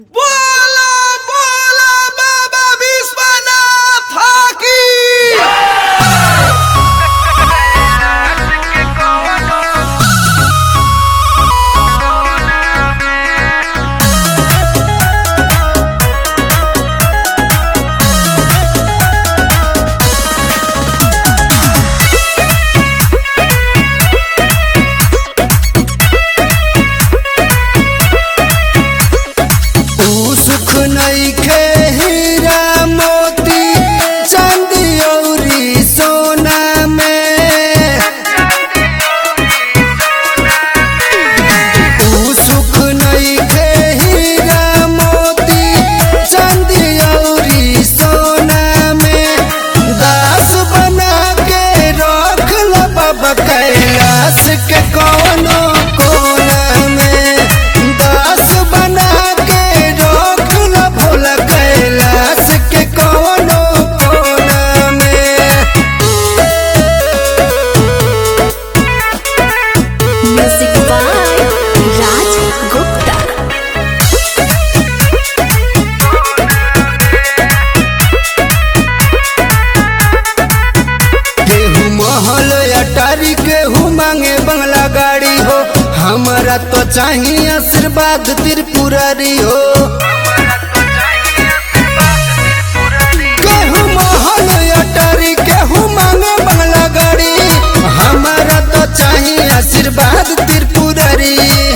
बोला बोला बाबा विश्वनाथ की ऊ सुख नइखे हीरा मोती चांदी अउरी सोना में ऊ सुख नइखे हीरा मोती चांदी अउरी सोना में दास बना के रख ल बाबा कैलाश के कौनो कोना में दास बना के रख ल भोला कैलाश के कौनो कोना में Music by Raj Gupta. केहू महल अटारी केहू मांगे बंगला गाड़ी हो हमारा तो चाहिए आशीर्वाद त्रिपुरारी हो केहू महल अटारी केहू मांगे बंगला गाड़ी हमारा तो चाहिए आशीर्वाद त्रिपुरारी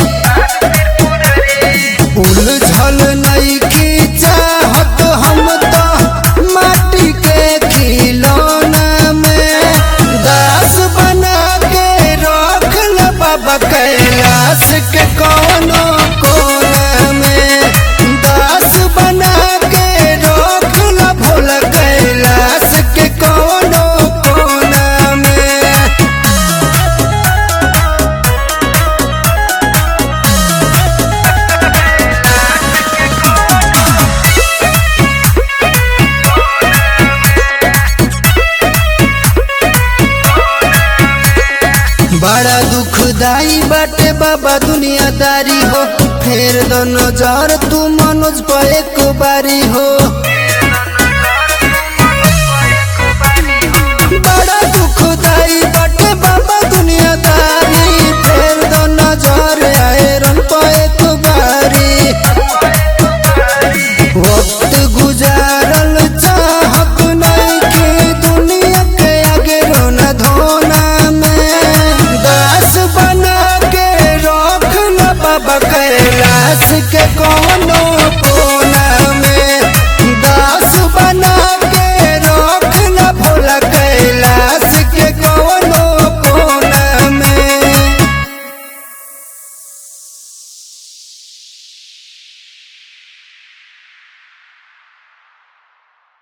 उलझल नइखी चाहत हम तो माटी के खिलौना में दास बना के रख ल बाबा कैलाश के कौनो कोना में दास बना के रख ल भोला कैलाश के कौनो कोना में बड़ा दुखदाई बाटे बाबा दुनियादारी हो फेर दो नजर तू मनोज पर एक बारी हो बड़ा दुखदाई बाटे बाबा दुनियादारी फेर दो नजर